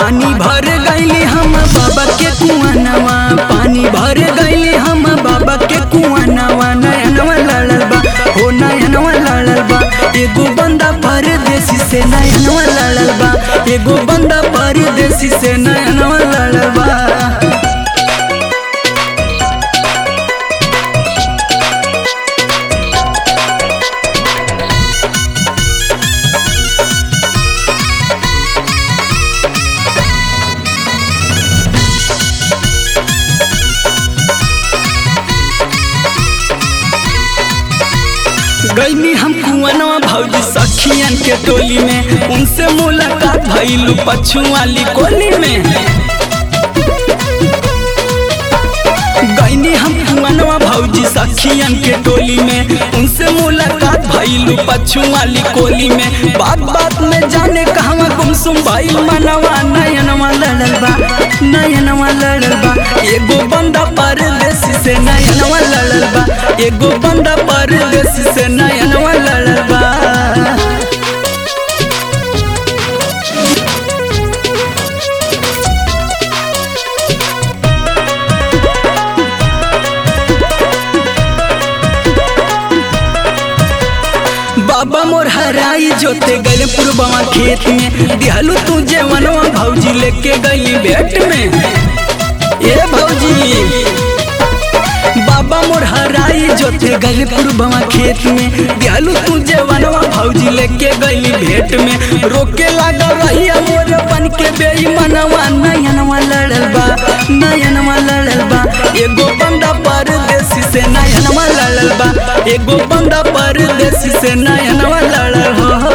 पानी भर गईली हम बाबा के कुआनवा पानी भर गईली हम बाबा के कुआनवा नयनवा लड़ल बा हो नयनवा लड़ल बा एगो बंदा परदेसी से नयनवा लड़ल बा एगो बंदा परदेसी से नयनवा लड़ल बा गईनी हम कुआनवा भौजी सखियन के टोली में उनसे मुलाकात भइलू पछुआली कोली में गईनी हम कुआनवा भौजी सखियन के टोली में उनसे मुलाकात भइलू पछुआली कोली में बात बात में जाने कहवा गुमसुम भाई मनवा नयनवा लड़ल बा नयनवा लड़ल बा एगो बंदा परदेसी से नयनवा लड़ल बा एगो बंदा परदेसी से नयनवा लड़ल बा बाबा मोर हराई जोते गले पुरबवा खेत में दिहलू तू जेवनवा भौजी लेके गई बेट में ए भौजी बाबा मोर हराई जोते गले पुरबवा खेत में दिहलू तू जेवनवा भौजी लेके गई भेट में रोके लागा रहिया मोर बन के बेई मनवा नयनवा लड़ल बा नयनवा लड़ल बा एगो बंदा परदेसी से नयनवा लड़ल बा एगो बंदा परदेसी से नयनवा लड़ल हो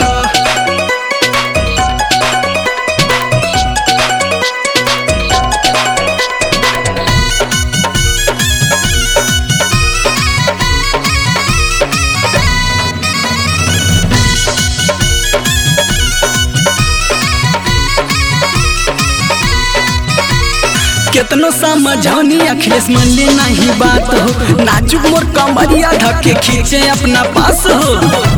केतनो समझौनी अखिलेश मन ले नहीं बात हो नाजुक मोर कमरिया धके खींचे अपना पास हो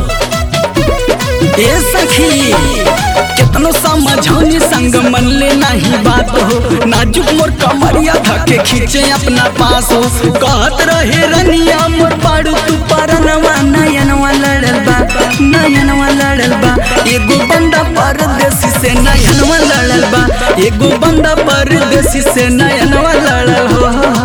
ए सखी केतनो समझौनी संग मन ले नहीं बात हो नाजुक मोर कमरिया धके खींचे अपना पास हो कहत रहे रनिया मोर पाड़ू तू परनवा नयनवा लड़ल बा नयनवा लड़ल बा एगो बंदा परदेसी से नयनवा लड़ल बा एगो बंदा परदेसी से नयनवा लड़ल हो